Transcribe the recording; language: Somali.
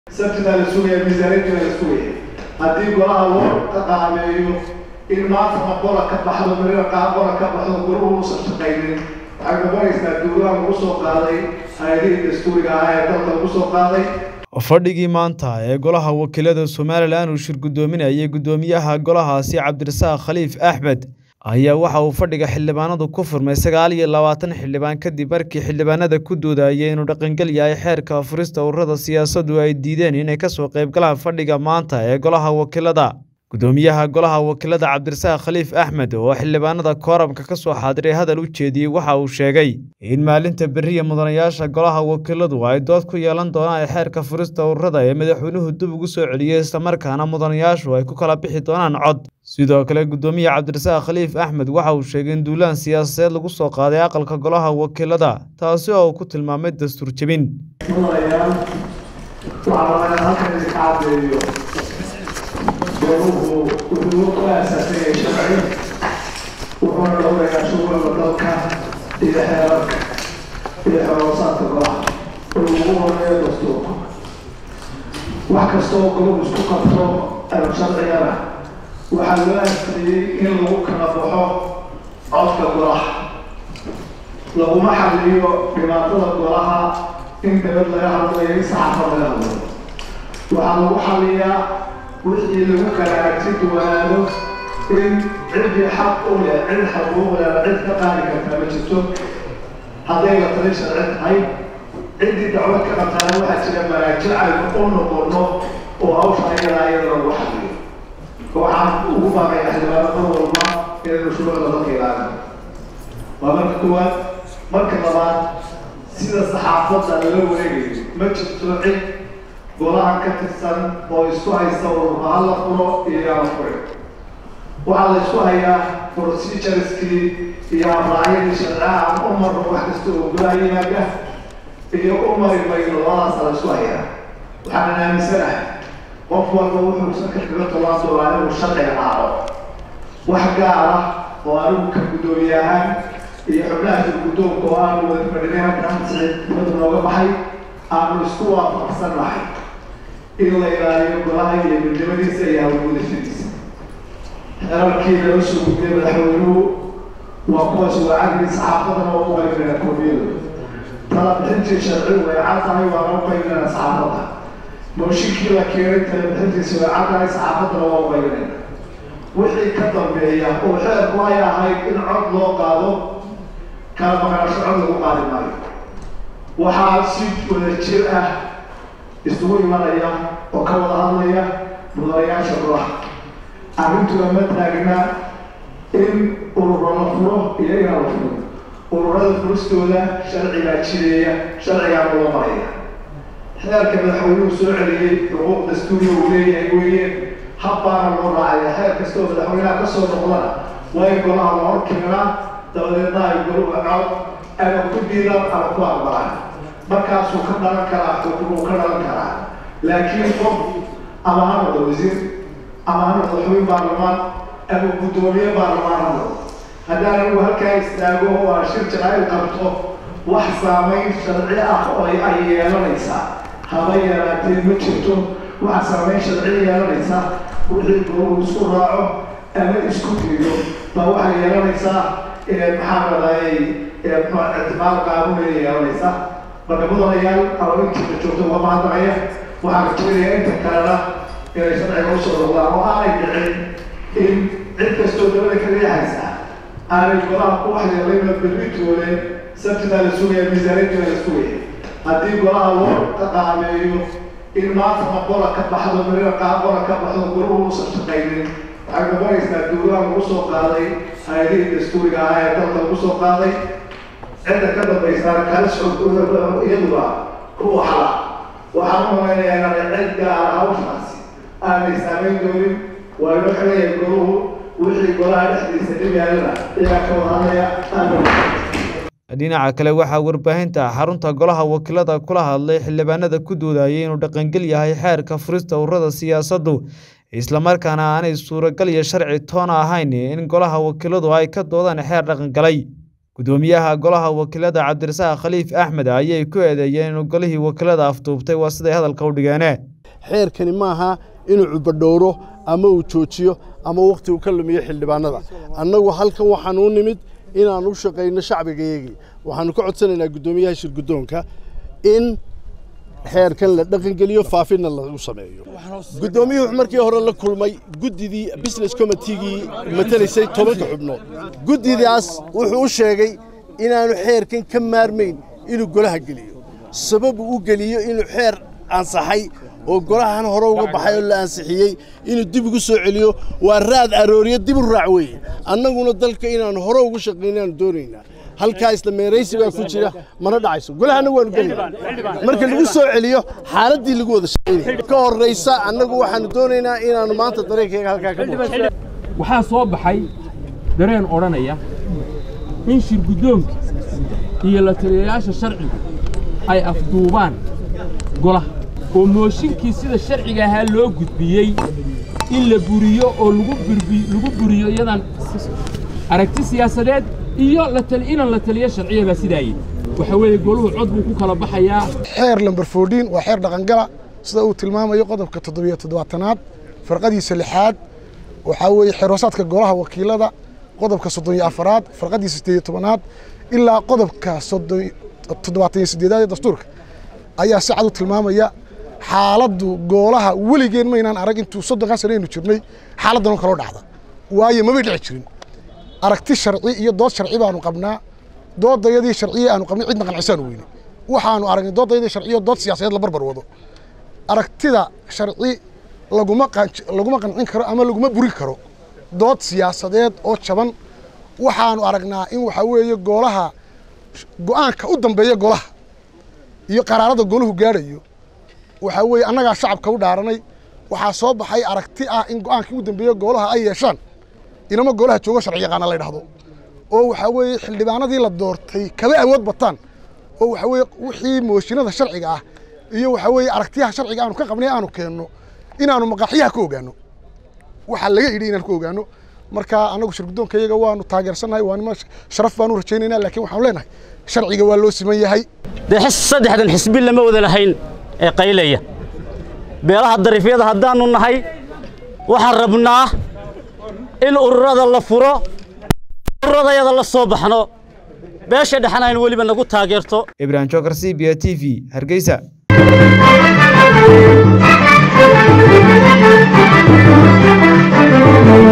sabtida la sugaya miisaaniyadina la sugaya haddii golaha loo qaameeyo in maantana qola ka baxdo marina qola ka baxdo golahu uusan shaqaynin waxay noqonaysaa dowlaha lagu soo qaaday hay-adihii dastuuriga ahaa ee dalka lagu soo qaaday fadhigii maanta ee golaha wakiilada somalilan uu shir guddoominayay guddoomiyaha golahaasi cabdirasaaq khaliif axmed ayaa waxa uu fadhiga xildhibaanadu ku furmay sagaal iyo labaatan xildhibaan kadib markii xildhibaanada ku doodayay inuu dhaqangel yahay xeerka furista ururada siyaasaddu ay diideen inay kasoo qaybgalaan fadhiga maanta ee golaha wakiilada guddoomiyaha golaha wakiilada cabdirasaaq khaliif axmed oo xildhibaanada kooramka ka soo xaadiray hadal u jeediyey waxa uu sheegay in maalinta beriya mudanayaasha golaha wakiiladu ay dood ku yeelan doonaan xeerka furista ururada ee madaxweynuhu dib ugu soo celiyey islamarkaana mudanayaashu ay ku kala bixi doonaan cod sidoo kale guddoomiye cabdirasaaq khaliif axmed waxa uu sheegay in duulaan siyaasadeed lagu soo qaaday aqalka golaha wakiilada taasi oo uu ku tilmaamay dastuur jebin gooluhu wuxuu ku aasaasanyay sharci wuxuuna dhowrayaa shuruucda dalka iyo xeerarka iyo xoroosaadka golaha oo ugu horeeyo dastuurka wax kasta oo golahu isku qabto erab sharcigana waxaa loo asriyey in lagu kala baxo codka golaha laguma xaliyo dhibaatada golaha in dabad laga hadlayo in saxaafad laga hadlayo waxaa lagu xaliyaa wixii lagu kala aragti duwanaado in ciddii xaq u leh cid xaquuq leh cid ka qaadi kartaa ma jirto hadday la tali sharci tahay ciddii dacwad ka qabtaana waxaa jira maraajic aynu u noqono oo hawsha ayadaa iyada lagu xaliyo waxaan ugu baaqay xildhibaano mar walba inaynu shuruucda dalka ilaalino waa marka koowaad marka labaad sida saxaafadda lala wareegayo ma jirto cid golaha ka tirsan oo isku haysta ururka hala furo iyo yaala fure waxaa la isku hayaa procedureskii iyo abraacyadii sharcaha aan u marno wax kasta oo golaha yimaada iyo u mari mayno labadaasa la isku hayaa waxaanan aaminsanahay qof walba wuxuusan ka kaga tolaan doonaa inuu sharciga raaco wax gaar ah oo anigu ka guddoomiye ahaan iyo xubnaha guddoonka oo aanu wada fadhinay halkaan sicid dibadda nooga baxay aanu isku waafaqsan nahay in la ilaaliyo golaha iyo midnimadiisa iyo hawlgudashadiisa xerarkii laga soo gudbiyay madaxweynuhu waa kuwaas waacagii saxaafadana waa u qaybinayna koofiyadu tala bixintii sharcigu way cad tahay waana u qaybinayna saxaafadda mooshinkii la keenay tala bixintiisa way cad tahay saxaafaddana waa u qaybinayna wixii ka dambeeya oo xeerku ay ahayd in cod loo qaado kala maqnaansho cod lagu qaadi maayo waxaa si wada jir ah isugu imanaya oo ka wada hadlaya mudanayaasha golaha arrintuna ma taagna in ururo la furo iyo inaan la furo ururada furistooda sharcigaa jireeya sharcigaa loo maraya xeerka madaxweynuhu soo celiyey xuquuq dastuuriya uu leeyahay weeye habbaana loo raacaya xeer kastoo madaxweynaha ka soo noqdana waa in golaha la hor keenaa dabadeedna ay goluhu cod ama ku diidaan ama ku aqbalaan markaasuu ka dhalan karaa xukmuu ka dhalan karaa laakiin qof ama ha noqdo wasiir ama ha noqdo xubin baarlamaan ama guddoomiye baarlamaan ha noqdo haddaan anigu halkaa istaago oo aan shir jacayl qabto wax saamayn sharci ah oo ay yeelanaysaa haba yaraatee ma jirto wax saamayn sharci yeelanaysaa wixii gooluhu isku raaco ama isku diido baa waxay yeelanaysaa maxaa radayay ictibaar qaanuunaya yeelanaysaa marka mudanayaal ama intiina joogto waa mahadnaqaya waxaan rajaynayaa inta kalena inay sharciga usoo noqdaan oo aanay dhicin in cid kastoo dabada ka riixaysa aanay golaha ku waxyeelayna berritoole sabtida la sugaya miisaaniyadina la sugaya haddii golaha loo qaameeyo in maantana qola ka baxdo marina qola ka baxdo golahu uusan shaqaynin waxay noqonaysaa dowlaha lagu soo qaaday hay-adihii dastuuriga ahaa ee dalka lagu soo qaaday cidda ka dambaysaana kala iyaduba kuwa xala waxaan u malaynayaa inaanay cid gaara hawshaasi aanay saamayn doonin waa inoo xigaya goluhu wixii golaha dhexdiisa dhib yaalana iyagaa ka wada hadlaya aada dhinaca kale waxaa warbaahinta xarunta golaha wakiilada kula hadlay xildhibaanada ku doodayay inuu dhaqangel yahay xeerka furista ururada siyaasaddu islamarkaana aanay suuragal iyo sharci toona ahayn in golaha wakiiladu ay ka doodaan xeer dhaqangalay gudoomiyaha golaha wakiilada cabdirasaaq khaliif axmed ayay ku eedeeyeen inuu golihii wakiilada afduubtay waa siday hadalka u dhigeene xeerkani maaha inuu cubadhowro ama uu joojiyo ama wakhti uu ka lumiyo xildhibaanada annagu halkan waxaan u nimid inaan u shaqayno shacbigayagii waxaanu ka codsanaynaa guddoomiyaha shirguddoonka in xeerkan la dhaqangeliyo faafinna lagu sameeyo guddoomiyuhu markii hore la kulmay guddidii business committeegii matelaysay tobanka xubnood guddidaas wuxuu u sheegay inaanu xeerkan ka maarmayn inuu golaha geliyo sababu u geliyo inuu xeer ansaxay oo golahan hore uga baxay oo la ansixiyey inuu dib ugu soo celiyo waa raad arooriyo dib u raac weeye annaguna dalka inaanu hore ugu shaqaynaanu doonaynaa halkaa isla meeraysi baa ku jira mana dhacayso golahana waanu gelayna marka lagu soo celiyo xaaladdii lagu wada shaqaynaya ka horraysa annagu waxaanu doonaynaa inaannu maanta dareenkayga halkaa ka muuqo waxaa soo baxay dareen odhanaya in shirguddoonka iyo la taliyayaasha sharcigu ay afduubaan golaha oo mooshinkii sida sharciga ahaa loo gudbiyey in la buriyo oo lagu buriyo iyadan aragti siyaasadeed iyo inan la taliyo sharciya baa sidaa yidhi waxa weeye goluhu cod buu ku kala baxayaa xeer lamber fourdiin waa xeer dhaqangala sida uu tilmaamayo qodobka toddobiyo toddobaatanaad farqadiisa lixaad waxaa weeye xeeroosaadka golaha wakiilada qodobka soddon iyo afaraad farqadiisa siddeed iyo tobanaad ilaa qodobka toddobaatan iyo siddeedaad ee dastuurka ayaa si cad u tilmaamaya xaaladdu goolaha weligeen maynaan arag intuu soddonkaa sano aynu jirnay xaaladdan oo kaloo dhacda waayo mamay dhici jirin aragti sharci iyo dood sharci baanu qabnaa doodayadii sharciya aanu qabnay cidna qancisaanu weyne waxaanu aragnay doodayadii sharciyo dood siyaasadeed la barbar wado aragtida sharci laguma laguma qancin karo ama laguma burin karo dood siyaasadeed oo jaban waxaanu aragnaa in waxaa weeye goolaha go'aanka u dambeeya golaha iyo qaraarada gooluhu gaadhayo waxaa weeye annagaa shacabka u dhaaranay waxaa soo baxay aragti ah in go'aankii u dambeeya goolaha ay yeeshaan inama goolaha joogo sharci yaqaana la ydhahdo oo waxaa weeye xildhibaanadii la doortay kaba awood bataan oo waxaa weeye wixii mooshinada sharciga ah iyo waxaa weeye aragtiyaha sharciga aanu ka qabnay aanu keenno inaanu maqaaxyaha ka ogaano waxaa laga yidhi inaan ku ogaano marka annagu shirguddoonka iyaga waanu taageersannahay waa nima sharaf baanu rajaynaynaa laakiin waxaanu leenahay sharciga waa loo siman yahay dee saddexdan xisbi lama wada lahayn ee qaylaya beelaha dariifyada haddaannu nahay waxaan rabnaa in ururada la furo ururadayada la soo baxno beesha dhexna aynu weliba nagu taageerto ibrahim jokar c b t v hargeysa Thank you.